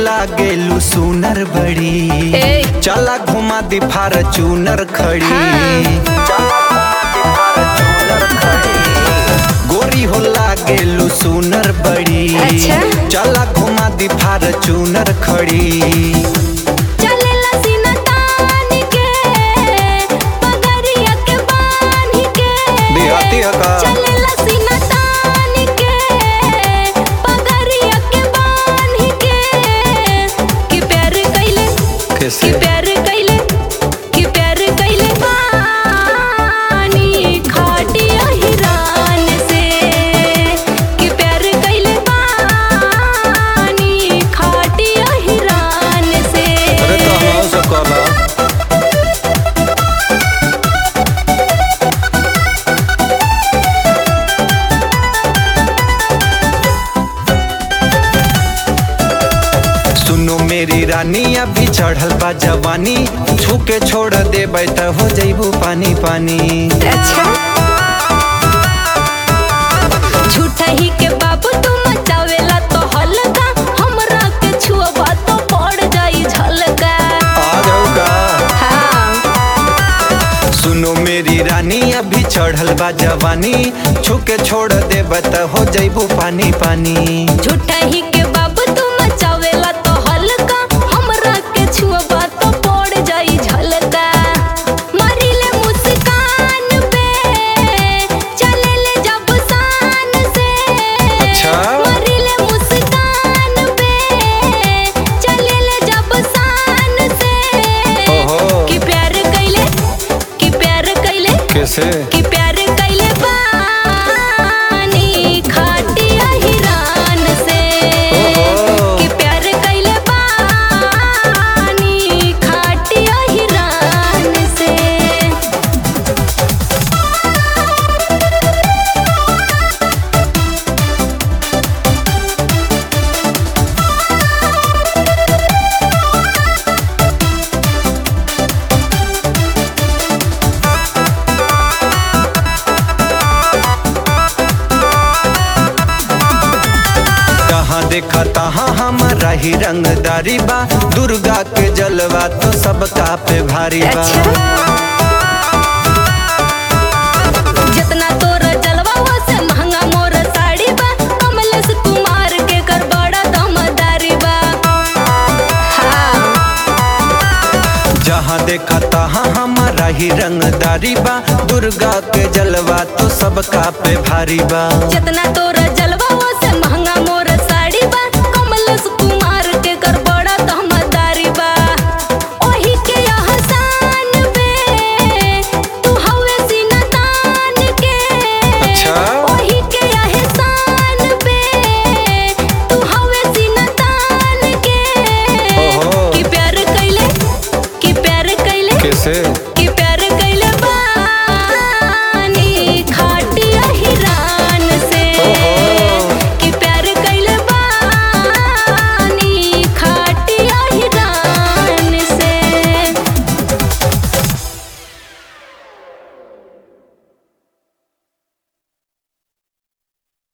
लागेलू सुनर बड़ी ए। चला घुमा दी फार्चूनर खड़ी हाँ। चला घुमा दी फार्चूनर खड़ी। गोरी हो लागेलू सुनर बड़ी अच्छा। चला घुमा दी फार्चूनर खड़ी चलेला सीना तान के पगड़िया के बांध के देहाती है का? चलेला सीना तान के पगड़िया के बांध के कि प्यार कइले कैसे कि प्यार कइले कि प्यार कइले बानी खाटिया हिरान से कि प्यार कइले बानी खाटिया हिरान से अरे तो हम से कहला सुनो मेरी रानी अभी चढ़ल बा जवानी छूके छोड़ देबै त हो जइबू पानी पानी अच्छा झूठा ही के बाबू तू मचावेला तो हल्का हमरा के छुआ तो पड़ जाई झलका आ जाऊ का हाँ सुनो मेरी रानी अभी चढ़ल बा जवानी छूके छोड़ देबै त हो जइबू पानी पानी झूठा ही के बाबू तू मचावेला तो हल्का हमरा के छुआ तो पड़ जाई झलका मरिले मुस्कान पे चलेले जब शान से अच्छा। मरिले मुस्कान पे चलेले जब शान से ओहो। कि प्यार कइले कि प्यार कइले कैसे कि प्यार कइले बानी खाटिया हिरान से ओहो। कि प्यार कइले बानी खाटिया हिरान से कहाँ देखा तहाँ हमारा ही रंगदारी बा दुर्गा के जलवा तो सबका पे भारी बा अच्छा। जितना तोरा जलवा हुआ से महंगा मोर साड़ी बा कमलेश कुमार के कर बड़ा दमदारी बा हाँ जहाँ देखा तहाँ हमारा ही रंगदारी बा दुर्गा के जलवा तो सबका पे भारी बा जितना तोरा